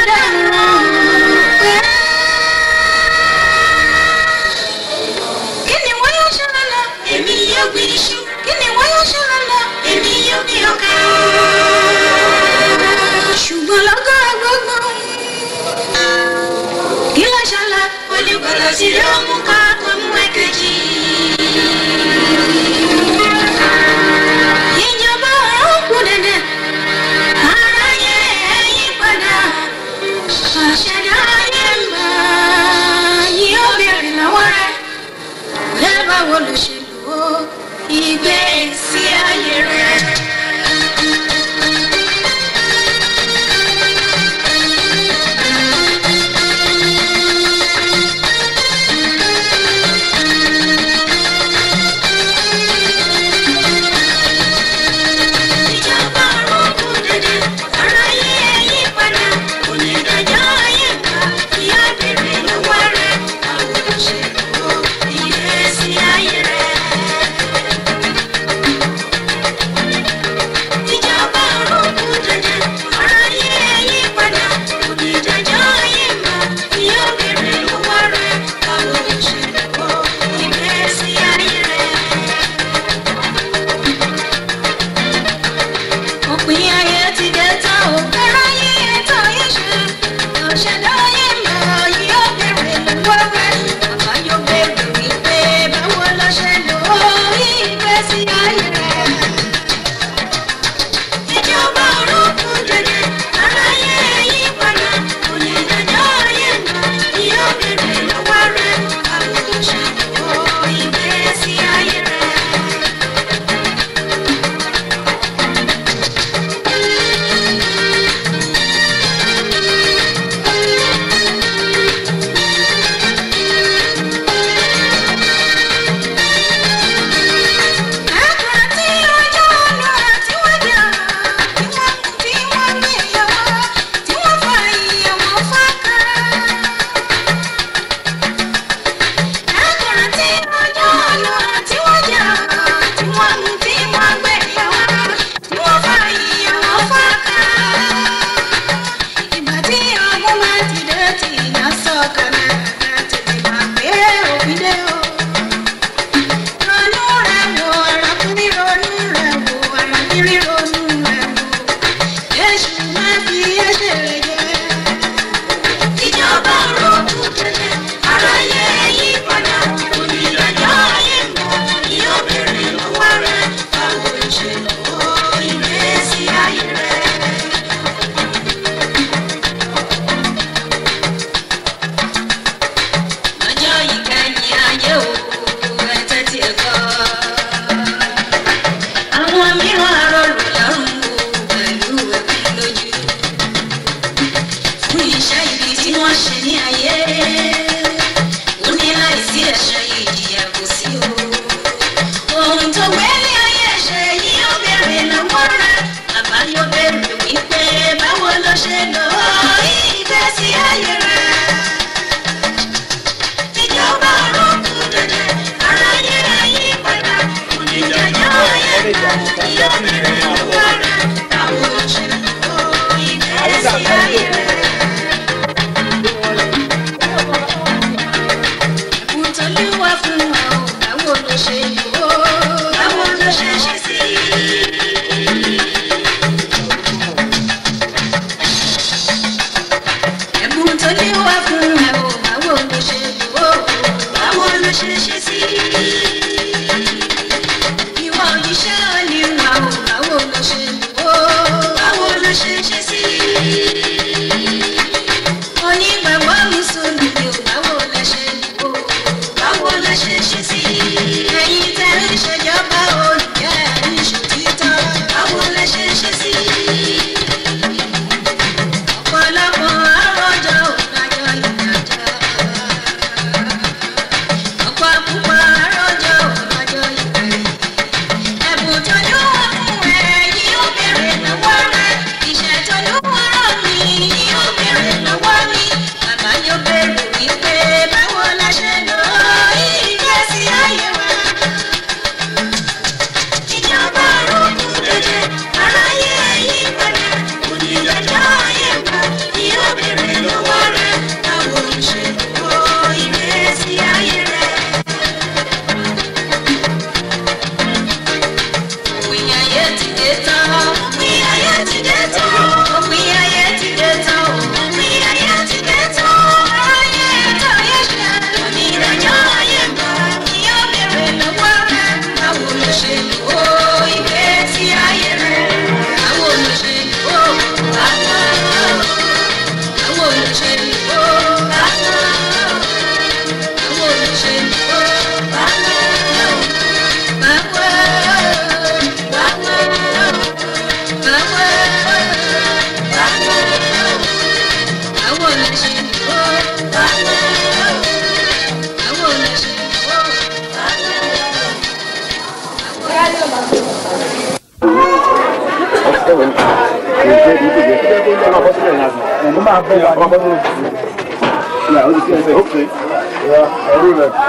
dàrún pé. kí ni wọ́n yóò ṣe lọ́la èmi yóò gbin iṣu kí ni wọ́n yóò ṣe lọ́la èmi yóò gbin ọkà. ṣùgbọ́n lọ́gọ́ gbogbo kí ló ṣẹlẹ̀ olùgbàlà sí ló mú ká ọmú ẹ̀kejì. ìjọba ọ̀run kù dẹ̀dẹ̀ aráyé ẹ̀yìn padà àṣẹdá ayé ń bá yín ó bèrè lọ́wọ́ rẹ̀ bẹ́ẹ̀ báwo ló ṣe lò ó ìgbésí ayé rẹ̀. ìjọba ọ̀run kù dẹ̀dẹ̀ aráyé ẹ̀yìn padà onídàájọ́ ayé ń bá yín ó bèrè lọ́wọ́ rẹ̀ báwo ló ṣe lò ó ìgbésí ayé rẹ̀. ìjọba ọ̀run kù dẹ̀dẹ̀ aráyé ẹ̀yìn padà onídàájọ́ ayé ń bá yín ó bèrè lọ́wọ́ rẹ̀ báwo ló ṣe lò ó ìgbésí ayé rẹ̀. òpin ayé ti dé tán ò fẹ́ràn yín ètò yín ṣe ọ̀ṣẹ̀dá ayé ń bọ̀ yín ó bèrè lọ́wọ́ rẹ̀ bàbá yóò bèrè wípé báwo ló ṣe lò ó ìgbésí ayé rẹ̀. ìjọba ọ̀run kù dẹ̀dẹ̀ aráyé yí padà onídàájọ́ ayé ń bọ̀ yín ó bèrè lọ́wọ́ rẹ̀ báwo ló ṣe lò ó ìgbésí ayé rẹ̀. Àkàtì ọjọ́ ọ̀nà tí wọ́n jà, tí wọ́n mú tí wọ́n gbé yọwọ́, tí wọ́n fa ìyẹ̀wò fáká. Àkàtì ọjọ́ ọ̀nà tí wọ́n jà, tí wọ́n mú tí wọ́n gbé yọwọ́, tí wọ́n fa ìyẹ̀wò fáká. Ìgbà tí ọmọ máa ti dé tí ìyá sọ̀kalẹ̀, tètè máa gbé òbí dé o ronú rẹ̀ wò arákùnrin ronú rẹ̀ wò arábìnrin ronú rẹ̀ wò èṣù máa fi ẹsẹ̀ rẹ̀ jẹ́. ìjọba ronú tẹ̀lẹ̀ aráyé yí padà onídàájọ́ ayé mọ́ ni ó bèrè lọ́wọ́ rẹ̀ báwo ló ṣe lò ó ìgbésí ayé rẹ̀. lọ́jọ́ ìkẹyìn ayé òkú ẹ̀tẹ́ tí ẹ gbọ́. àwọn mìíràn arọlù lọ́rùn wò pẹ̀lú ẹ̀kún lójú. fún iṣẹ́ ibi tí wọ́n ṣe ní ayé. ó ní láìsí ẹ̀ṣẹ̀ ìjìyà kò sí o. ohun tó gbé ní ayé ṣe yìí ó bèrè lọ́wọ́ rẹ̀. bàbá yóò bèrè wípé báwo ló ṣe lò ó ìgbésí ayé rẹ̀ ìjọba ọ̀run kù dẹ̀dẹ̀ aráyé ayé padà onídàájọ́ ayé padà yóò bẹ̀rẹ̀ lọ́wọ́ rẹ̀ báwo ló ṣe lò ó ìgbésí ayé rẹ̀. Ìtọ́lúwa fún wa ò báwo ló ṣe lò ó báwo ló ṣe ṣe sí i. ẹ̀bùn tó ní wá fún ẹ o báwo ló ṣe lò ó báwo ló ṣe ṣe sí i. ìwọ òjíṣẹ́ oníwà o báwo ló ṣe lò ó báwo ló ṣe ṣe sí i. Mo máa bọ̀ wá ní ọmọdé. Yeah, okay. okay. Yeah, I do that.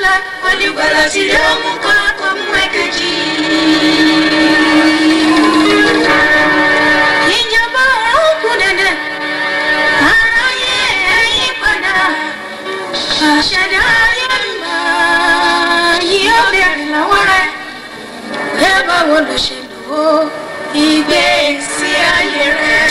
lọ́la onígbàlà tí ló mú kọ́ kó mú ẹ̀kejì. ìjọba ọ̀run kù dẹ̀dẹ̀ aráyé ẹ̀yìn padà àṣẹdá ayé mbà yóò bẹ̀rẹ̀ lọ́wọ́ rẹ̀ ẹ báwo ló ṣe lò ó ìgbésí ayé rẹ̀.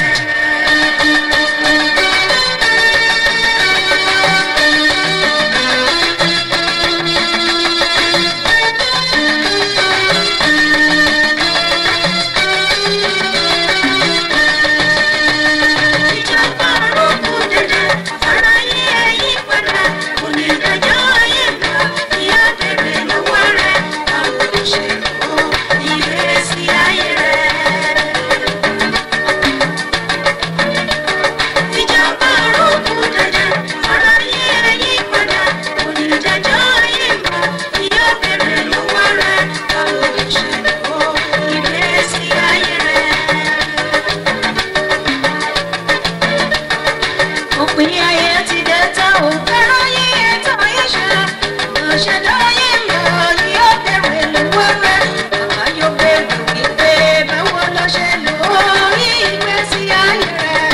ìjọba ọ̀run kù dẹ̀dẹ̀ aráyé ẹ̀yìn padà onídàájọ́ ayé mbà yóò bẹ̀rẹ̀ lọ́wọ́ rẹ̀ báwo ló ṣe lò ó ìgbésí ayé rẹ̀. ìjọba ọ̀run kù dẹ̀dẹ̀ aráyé ẹ̀yìn padà onídàájọ́ ayé mbà yóò bẹ̀rẹ̀ lọ́wọ́ rẹ̀ báwo ló ṣe lò ó ìgbésí ayé rẹ̀. òpin ayé ti dé tá ò fẹ́ràn ayé ẹ̀tọ́ ayé ṣe ọ̀ṣẹ̀dá ayé mọ̀ ni ó bẹ̀rẹ̀ lọ́wọ́ rẹ̀ bàbá yóò bẹ̀rẹ̀ wípé báwo ló ṣe lò ó ìgbésí ayé rẹ̀.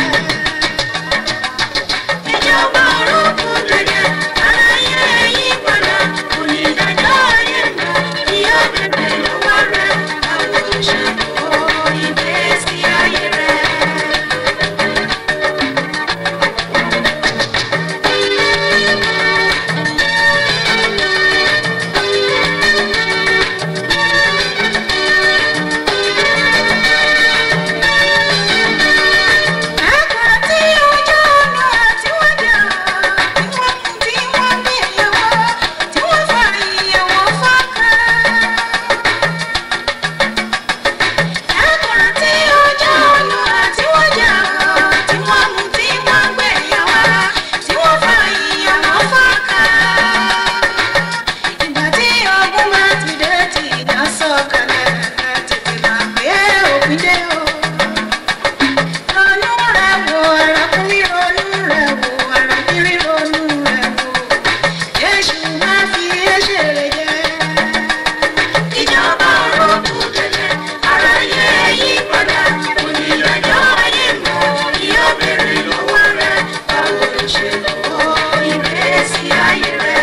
ìjọba ọ̀run kù dẹ̀dẹ̀ aráyé yí padà onídàájọ́ ayé mọ̀ ni ó bẹ̀rẹ̀ lọ́wọ́ rẹ̀ báwo ló ṣe lò ó ìgbésí ayé rẹ̀. Àkàtì ojú ọ̀nà tí wọ́n jà, tí wọ́n mú tí wọ́n gbé ìyàwó, tí wọ́n fa ìyàwó fọ́ká. Àkàtì ojú ọ̀nà tí wọ́n jà, tí wọ́n mú tí wọ́n gbé ìyàwó, tí wọ́n fa ìyàwó fọ́ká. Ìgbà tí ọgbọ́n máa ti dé tí ìdá sọ̀kalẹ̀, tètè máa gbé òpin dé o ronú rẹ̀ wò arákùnrin ronú rẹ̀ wò arábìnrin ronú rẹ̀ wò Jésù máa fi ẹ̀ṣẹ̀ rẹ̀ jẹ. ìjọba ọ̀rọ̀ kù dẹ̀dẹ̀ aráyé yí padà onídàájọ́ ayé mọ̀ yóò bèrè lọ́wọ́ rẹ̀ báwo ló ṣe lò ó ìgbésí ayé rẹ̀.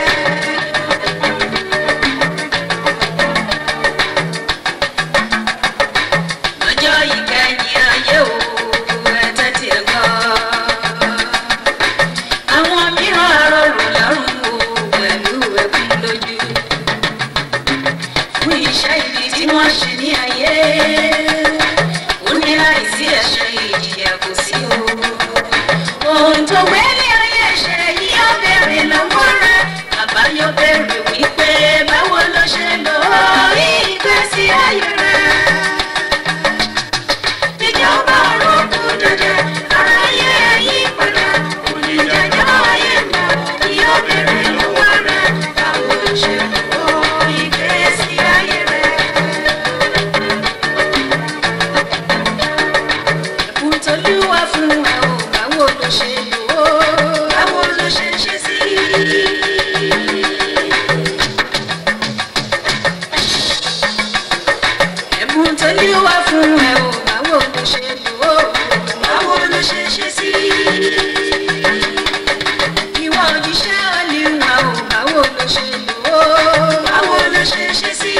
lọ́jọ́ ìkẹyìn ayé o ẹ tẹ́tí ẹ gbọ́. àwọn mìíràn rọrùn lọ́rùn o pẹ̀lú ẹkún lójú. fún iṣẹ́ ibi tí wọ́n ṣe ní ayé ó ní láìsí ẹ̀ṣẹ̀ ìjìyà kò sí o. ohun tó gbé ní ayé ṣe yìí ó bèrè lọ́wọ́ rẹ̀ bàbá yóò bèrè wípé báwo ló ṣe lò ó ìgbésí ayé rẹ̀ ìjọba ọ̀run kù dẹ̀dẹ̀ aráyé yí padà onídàájọ́ ayé mọ̀ yóò bèrè lọ́wọ́ rẹ̀ báwo ló ṣe lò ó ìgbésí ayé rẹ̀. ẹ̀bùn tolúwa fún ẹ o báwo ló ṣe lò ó báwo ló ṣe ṣe sí i. ẹ̀bùn tó ní wá fún ẹ o báwo ló ṣe lò ó báwo ló ṣe ṣe sí. ìwọ òjíṣẹ́ ọ̀lìwà o báwo ló ṣe lò ó báwo ló ṣe ṣe sí.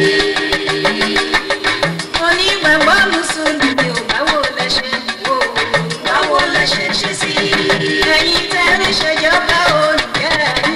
onígbàgbọ́ mùsùlùmí o báwo lẹ ṣe lò ó báwo lẹ ṣe ṣe sí. ẹ̀yin tẹ́lẹ̀ ṣèjọba olùkẹ́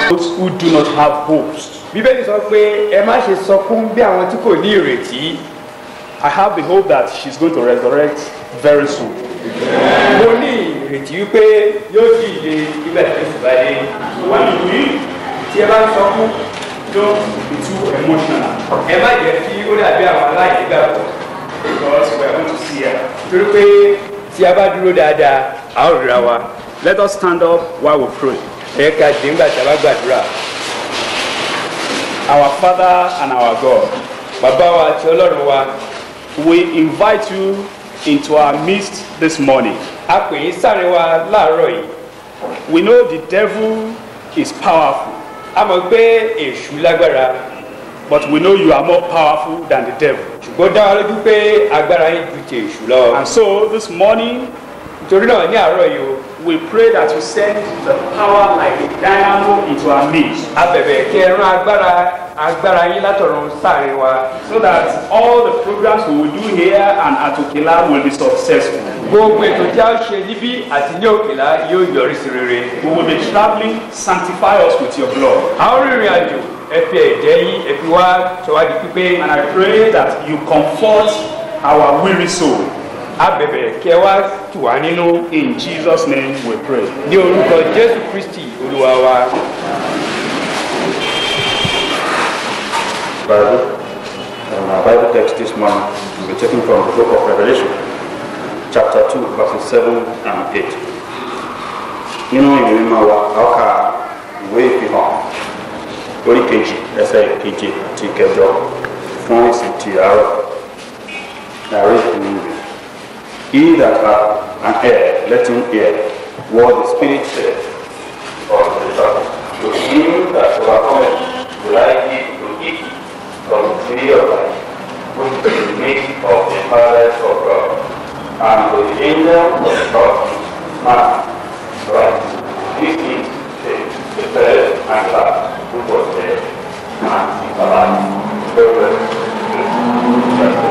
those who do not have hopes. bíbélì sọ pé ẹ má ṣe sọkún bí àwọn tí kò ní ìrètí I have the hope that she's going to resurrect very soon. mo ní ìrètí wípé yóò jí ìdè nígbà tí jésù bá dé When you read, tí ẹ bá ń sọkún don't be too emotional ẹ má jẹ́ kí ó dàbí àwọn aláìnígbàgbọ́ because we are going to see her. torí pé tí a bá dúró dáadáa a ó ríra wa Let us stand up while we pray. ẹ ká dé ńgbà tí a bá gbàdúrà Our Father and our God, bàbá wa àti ọlọ́run wa we invite you into our midst this morning. a pè yín sáàrin wa láàárọ̀ yìí We know the devil is powerful, a mọ̀ pé èṣù lágbára but we know you are more powerful than the devil. ṣùgbọ́n dá wa lójú pé agbára yín ju ti èṣù lọ And so this morning, nítorí náà ní àárọ̀ yìí o we pray that you send the power like a dynamo into our midst a bẹ̀bẹ̀ kí ẹ rán agbára agbára yín látọ̀run sáàrin wa so that all the programs we will do here and at Okela will be successful. gbogbo ètò tí a ṣe níbí àti ní òkèlá yóò yọrí sí rere We will be traveling, sanctify us with your blood. a ó rìnrìn àjò ẹ fi ẹ̀jẹ̀ yín ẹ fi wá sọwádìí pípé And I pray that you comfort our weary soul. a bẹ̀bẹ̀ kí ẹ wá tù wá nínú In Jesus' name we pray. ní orúkọ jésù kristi olúwa wa Bible. And our Bible text this morning will be taken from the book of Revelation, chapter 2, verses 7 and 8. Nínú ìwé mímọ́ wa, a ó ka ìwé ìfihàn orí kejì ẹsẹ̀ keje àti ìkẹjọ fún ìsìn ti àárọ̀. Ààrẹ ìpínlẹ̀ ìwé. He that hath an ear, let him hear what the Spirit saith unto the church. To him that overcometh will I give to eat from the tree of life, which is the meat of the paradise of God. And to the angel of the church, man, right, this is the, the first and last, who was dead, and is alive. Very well.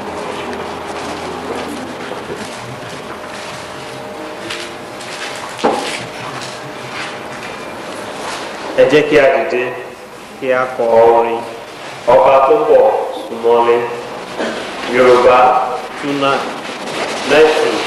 ẹ jẹ́ kí a dìde kí a kọ orin ọba tó pọ̀ súnmọ́lé yorùbá túnà lẹ́sìn.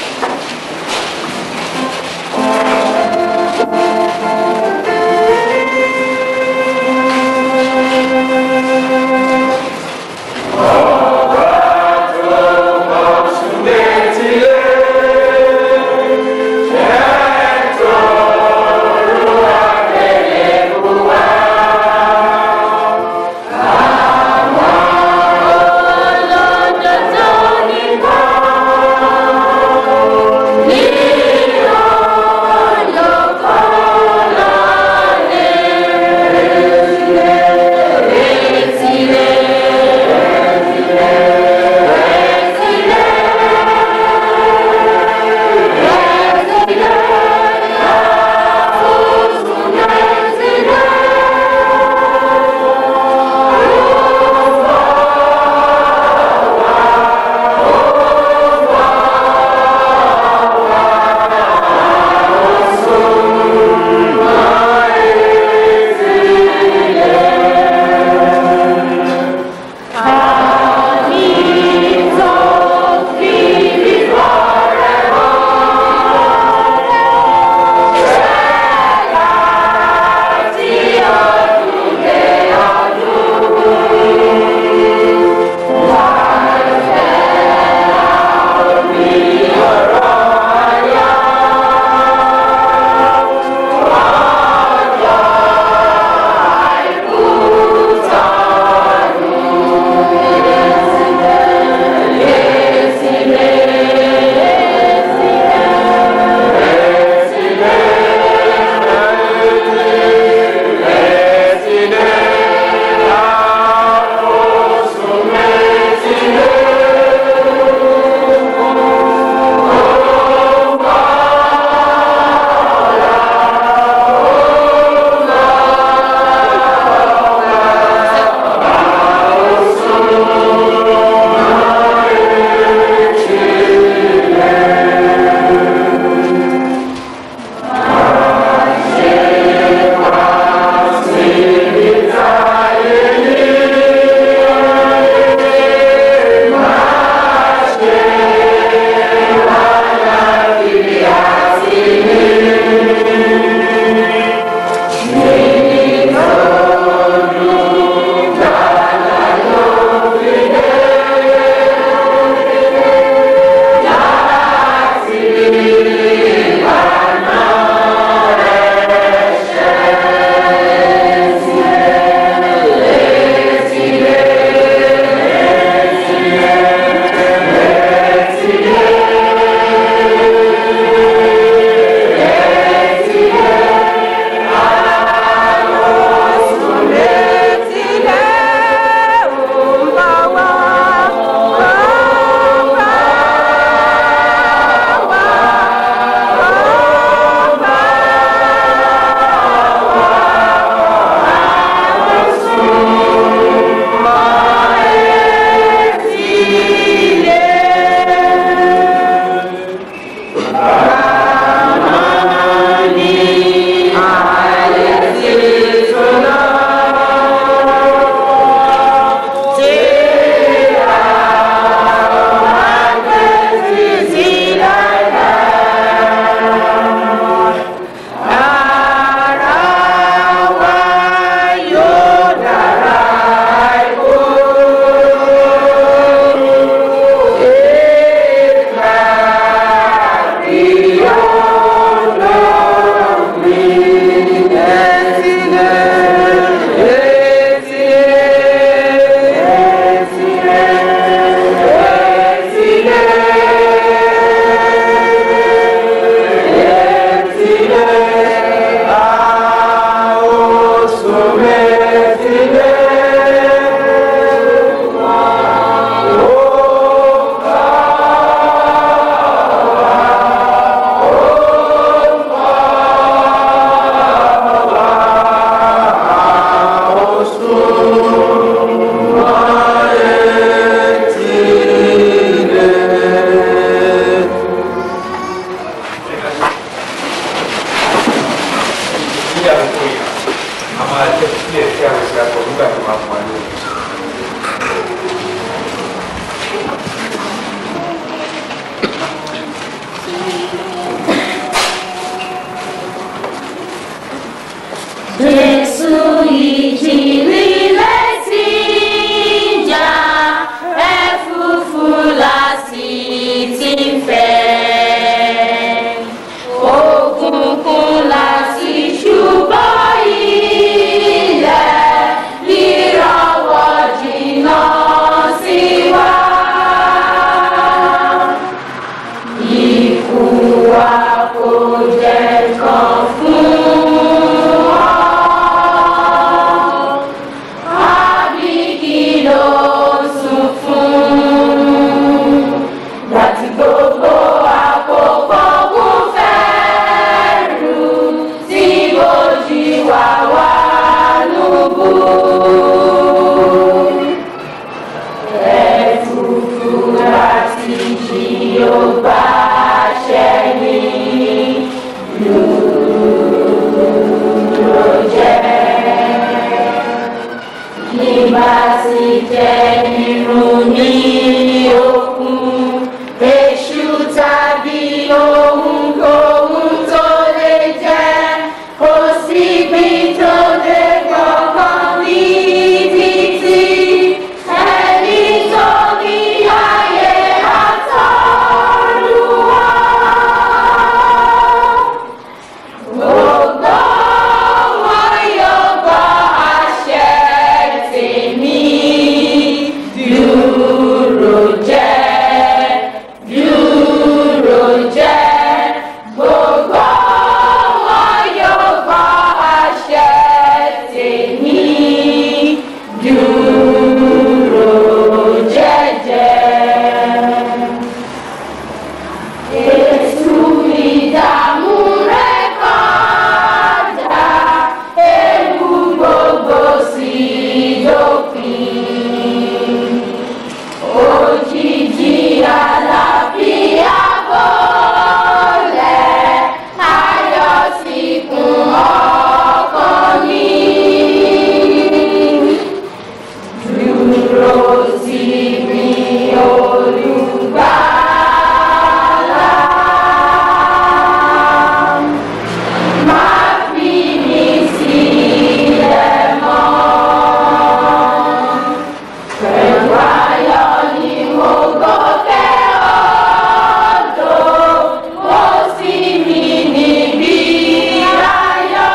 Lọ́dọ̀ tó ní bọ́. díẹ̀ sí àwọn ìṣe àpò nígbà tó máa fún wa lórí. Jésù ìjìnlẹ̀ létí ìjà ẹ̀fúùfù láti ti fẹ́. Òkùnkùn láti ṣùgbọ́n ilẹ̀ nírọ̀wọ́ jìnnà sí wa. Ikú wa kò jẹ́ kan fún ọ. Àbí kí ló sùn fún? Láti gbogbo àkókò kún fẹ́rù tí bójú wà wá nùbù. Ẹ̀fúùfù láti jí ó bá ṣẹ́yìn ló jẹ́. Nígbà tí jẹ́ irun ní òkun, èṣù tàbí ohunkóhun tó lè jẹ́, kò síbi tó lè gbọ́kàn níbi tí ẹni tó ní ayé àtọ́run wá. Gbogbo wọn yóò gbọ́ àṣẹ tèmi. Dúró jẹ́, dúró jẹ́. Gbogbo wọn yóò gbọ́ àṣẹ tèmi. Dúró jẹ́jẹ́. Èṣù ìdààmú rẹ̀ kọjá, ewu gbogbo sì dópin. Òjijì àlàáfíà bọ́lẹ̀, ayọ̀ sì kún ọkàn mi. Dúró sí mi, Olùgbàlà. Má fi mí sílẹ̀ mọ́. Pẹ̀lú ayọ̀ ni mo gòkè odò, mo sì mí níbi ayọ̀.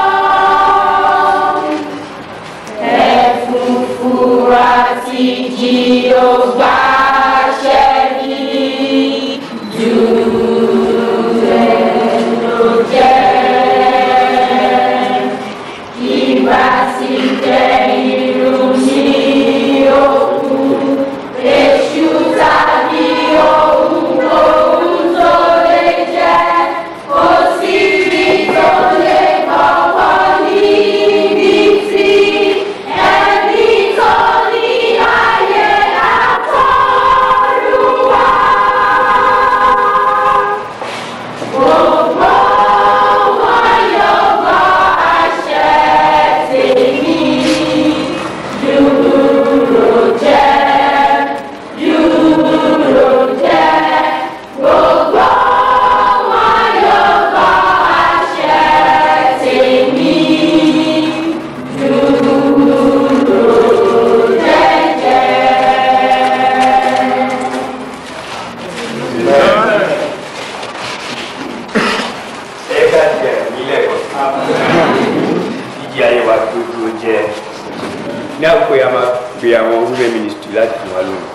Ẹ̀fúùfù àti jí ó gbàṣẹ mi, dúró ló jẹ́. Ìgbà tí jẹ́ irun ní òkú, èṣù tàbí ohunkóhun tó lè jẹ́, kò síbi tó lè gbọ́wọ́ níbi tí ẹni tó ní ayé àtọ́run wá. Gbogbo wọn yóò gbọ́ àṣẹ tèmi. Dúró jẹ́, dúró jẹ́. Gbogbo wọn yóò gbọ́ àṣẹ tèmi. Dúró jẹ́jẹ́. ẹ ká jẹ nílẹ̀ kan. ìjì ayé wa gbogbo jẹ. ní àpò yà máa pe àwọn women ministry láti fún wa lóhùn.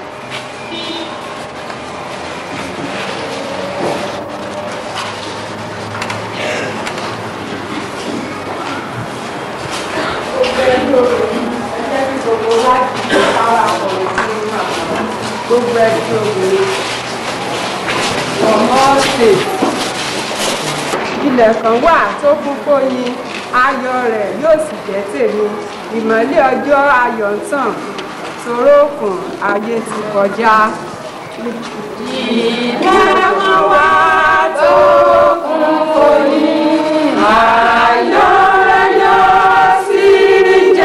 gbogbo ẹbí obìnrin ọmọ ọ̀sẹ̀ ilẹ̀ kan wà tó kún fóyin ayọ̀ rẹ̀ yóò sì jẹ́ tèmi ìmọ́lẹ̀ ọjọ́ ayọ̀ ń tàn torókùn ayé ti kọjá. ilẹ̀ kan wà tó kún fóyin ayọ̀ rẹ̀ yóò sì jẹ́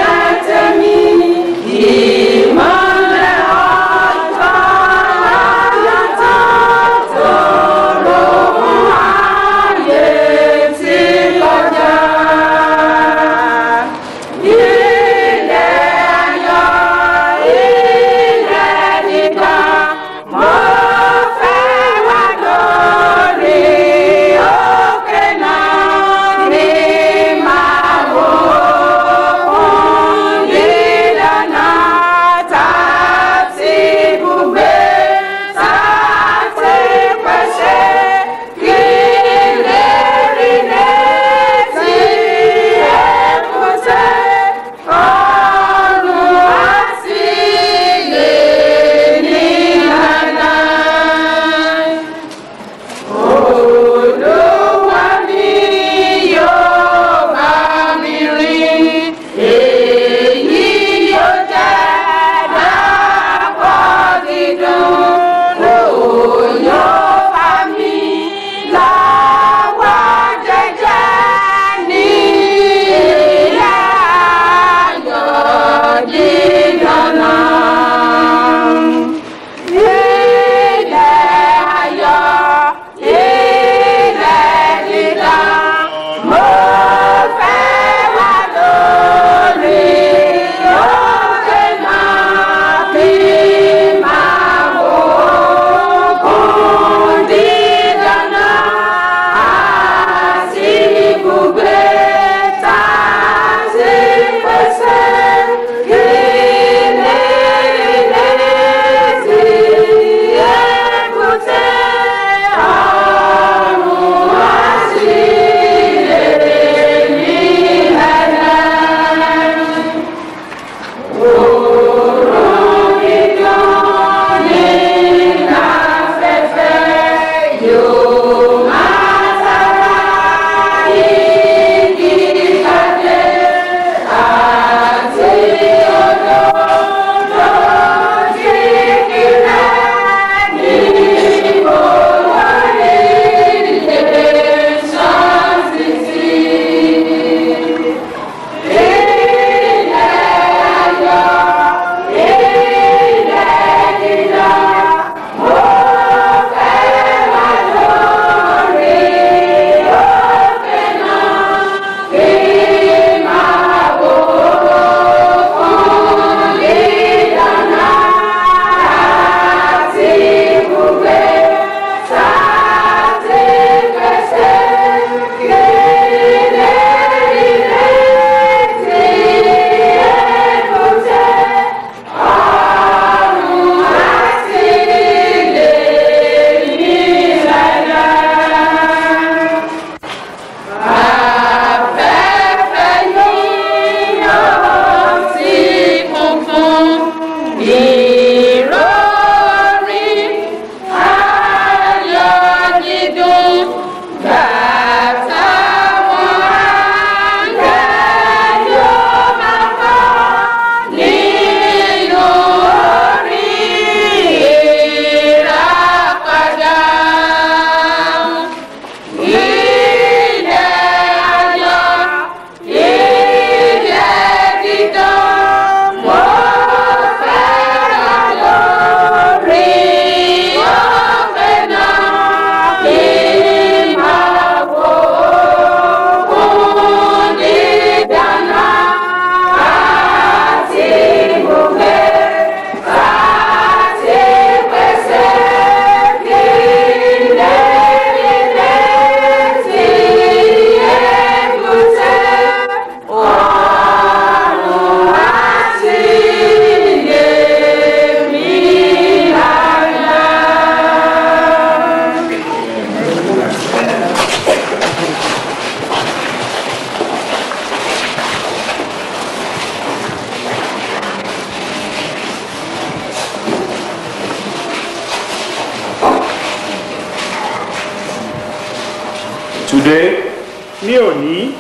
Today, ní òní,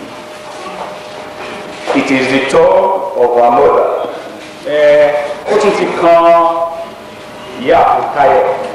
it is the turn of our mother ẹ ó tún ti kan ìyá àfọ̀táyọ̀